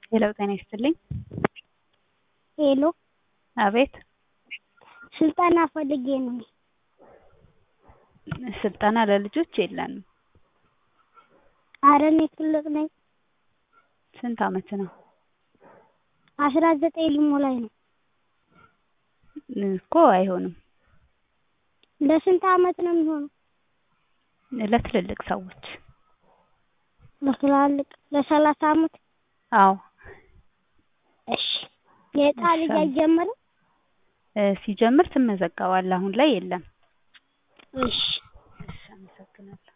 ሄሎ ጤና ይስጥልኝ። ሄሎ አቤት ስልጠና ፈልጌ ነው። ስልጠና ለልጆች የለንም። ኧረ እኔ ትልቅ ነኝ። ስንት አመት ነው? አስራ ዘጠኝ ሊሞላኝ ነው። እኮ አይሆንም። ለስንት አመት ነው የሚሆነው? ለትልልቅ ሰዎች። ለትላልቅ ለሰላሳ አመት? አዎ እሺ የዕጣ ልጅ አይጀመርም? ሲጀምር ትመዘገባለህ። አሁን ላይ የለም። እሺ እሺ አመሰግናለሁ።